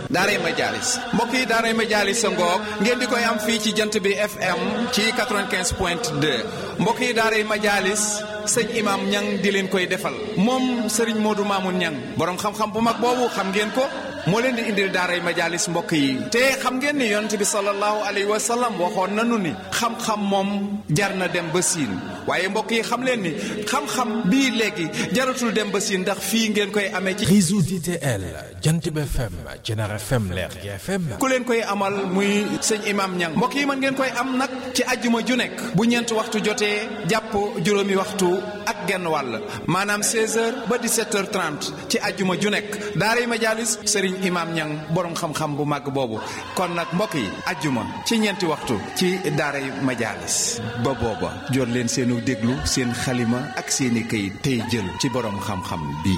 daaray Majaalis mbokk yi daaray Majaalis sa ngoog ngeen di koy am fii ci jant bi FM ci 95 point 2 mbokk yi daaray Majaalis sëñ imam ñang di leen koy defal moom sëriñ Modou Mamoun ñang borom xam-xam bu mag boobu xam ngeen ko moo leen di indil daaray Majaalis mbokk yi te xam ngeen ni yonent bi sallallahu alayhi wa sallam waxoon nanu ni xam-xam moom jar na dem ba siin waaye mbokk yi xam leen ni xam-xam bii léegi jaratul dem ba siin ndax fii ngeen koy amee ci réseau DTL Jantib FM Jener FM Lergui FM ku leen koy amal muy sëñ imam ñang mbokk yi mën ngeen koy am nag ci ajjuma ju nekk bu ñeent waxtu jotee jàpp juróomi waxtu ak genn wàll maanaam 16h ba 17h30 ci ajjuma ju nekk daaray Majaalis sëriñ imam ñang borom xam-xam bu màgg boobu kon nag mbokk yi ajjuma ci ñeenti waxtu ci daaray Majaalis ba booba jot leen seenu déglu seen xalima ak seeni këyit tey jël ci borom xam-xam bi